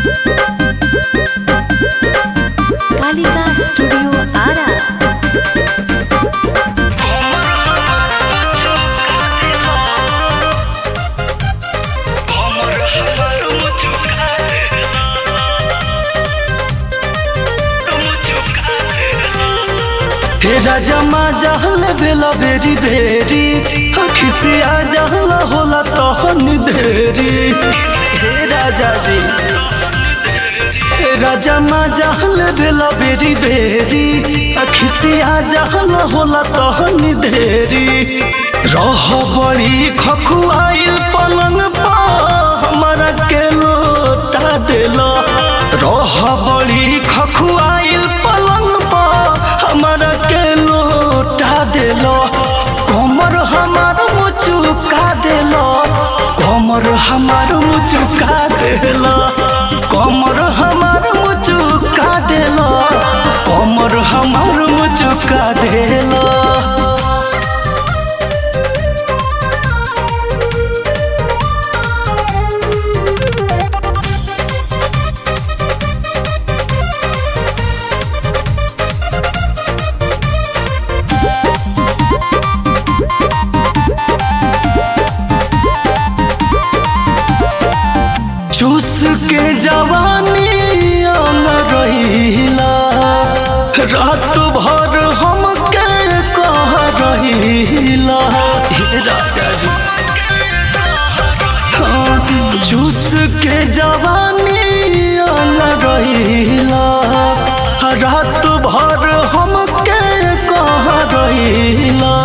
Kalika studio Ara हे राजा मा जहल बेला बेरी बेरी अखी से आ जहल होला तहन देरी हे राजा जी हे राजा मा जहल बेला बेरी बेरी अखी से आ जहल होला तहन देरी रह बड़ी खखुआइल पलंग पा हमारा के लोटा देला रह बड़ी खखुआइल पलंग पा हमारा के लोटा देलो कमर हमार मुचुका देलो कमर हमार मुचुका देलो कमर हमार मुचुका देलो कमर हमार मुचुका देलो चूस के जवानी न रहिला रात भर हम के कह रहिला हे राजा जी हाँ, चूस के जवानी न रहिला रात भर हम के कह रहिला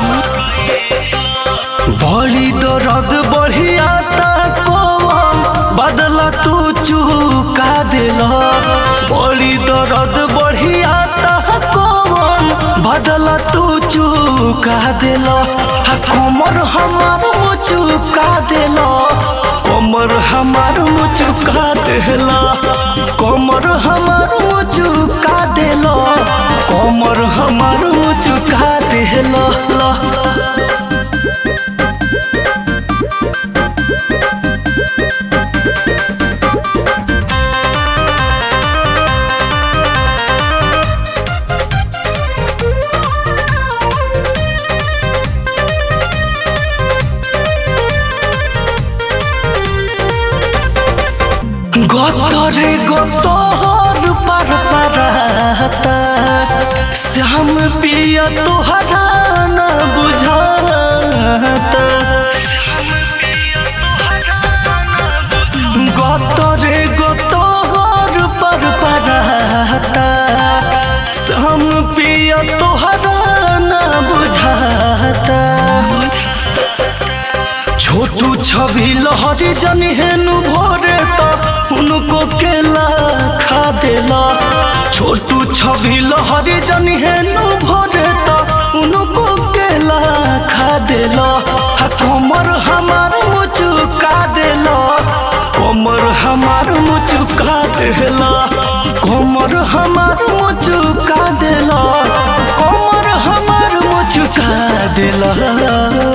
बड़ी दर्द बढ़िया कौन बदला तू चुका दिला बड़ी दर्द बढ़िया कौन बदला तू चुका दिला हा कमर हमार चुका दिला कमर हमार चुका दिला कमर हमार चुका दिला कमर हमार चुका दिला ला গতরে গতর পার পারাতা শ্যাম পিয়া তোহারা না বুঝাতা গতরে গতর পার পারাতা শ্যাম পিয়া তোহারা না বুঝাতা छोटू छवि लहरी जन हेनु भोरे तो उनको केला खा देला छोटू छवि लहरी जन हेनु भोरे तो उनको केला खा देला हा कमर हमार मुचुका देला कमर हमार मुचुका देला कमर हमार मुचुका देला कमर हमार मुचुका देला